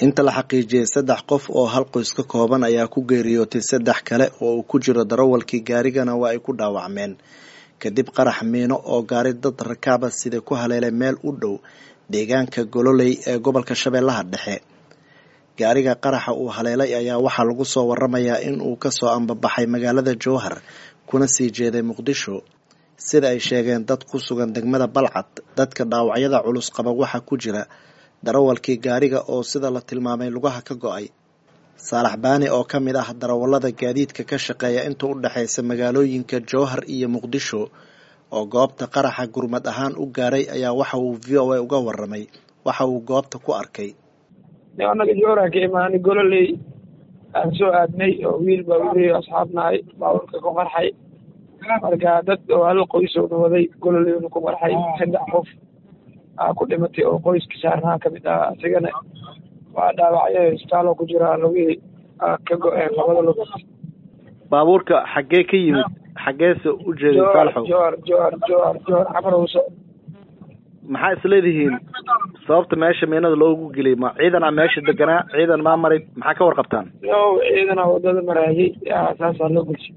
inta la xaqiijiyey saddex qof oo hal qoys ka kooban ayaa ku geeriyootay saddex kale oo uu ku jiro darawalkii gaarigana waa ay ku dhaawacmeen kadib qarax miino oo gaari dad rakaaba sida ku haleelay meel u dhow deegaanka gololey ee gobolka shabeellaha dhexe gaariga qaraxa uu haleelay ayaa waxaa lagu soo waramayaa in uu kasoo ambabaxay magaalada jowhar kuna sii jeeday muqdisho sida ay sheegeen dad ku sugan degmada balcad dadka dhaawacyada culus qaba waxaa ku jira darawalkii gaariga oo sida la tilmaamay lugaha ka go-ay saalax baani oo ka mid ah darawallada gaadiidka ka shaqeeya inta u dhexaysa magaalooyinka jowhar iyo muqdisho oo goobta qaraxa gurmad ahaan u gaaray ayaa waxa uu v o a uga waramay waxa uu goobta ku arkay anaga jowhar ka imaanay gololey aan soo aadnay oo wiil baa weliy asxaabnahay baaburka ku qarxay marka dad oo hal qoysowna waday gololeyna ku qarxay saddex qof aa ku dhimatay oo qoyska saarnaha kamid ah asigana waa dhaawacyo isbitaaloo ku jira lugihii ka go-een labada lug baabuurka xaggee ka yimid xaggeese u jeeday saalaxow jowhar jowhar jowhar jowhar camarowso maxaa isleedihiin sababta meesha miinada loogu geliyay ma ciidan a meesha deganaa ciidan maa maray maxaa ka warqabtaan yo ciidana wadada maraayay saasaa loo gelshay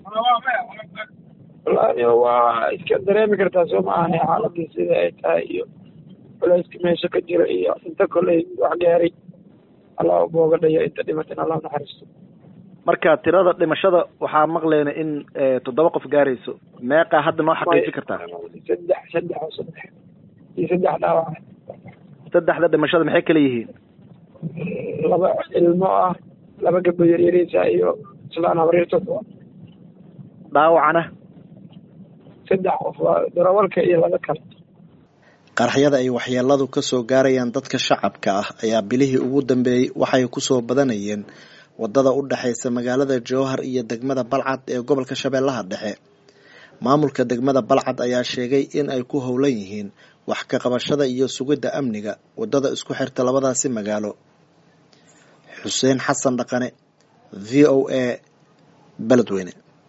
wallahi waa iska dareemi kartaa soo ma ahani xaaladii sida ay tahay iyo culayska meesha ka jira iyo inta koley wax gaaray allah booga dhayo inta dhimatin allah naxariisto marka tirada dhimashada waxaa maqleyna in toddoba qof gaarayso meeqaa hadda noo xaqiijin kartaa saddex saddex oo saddex iyo saddex dhaawac saddexda dhimashada maxay kala yihiin laba ilmo ah laba gabdho yaryariisa iyo islaan habriirtood dhaawacana saddex qof waa darawalka iyo laba kale qaraxyada ay waxyeeladu kasoo gaarayaan dadka shacabka ah ayaa bilihii ugu dambeeyey waxay kusoo badanayeen wadada u dhexaysa magaalada jowhar iyo degmada balcad ee gobolka shabeellaha dhexe maamulka degmada balcad ayaa sheegay in ay ku howlan yihiin wax ka qabashada iyo sugidda amniga wadada isku xirta labadaasi magaalo xuseen xasan dhaqane v o a beledweyne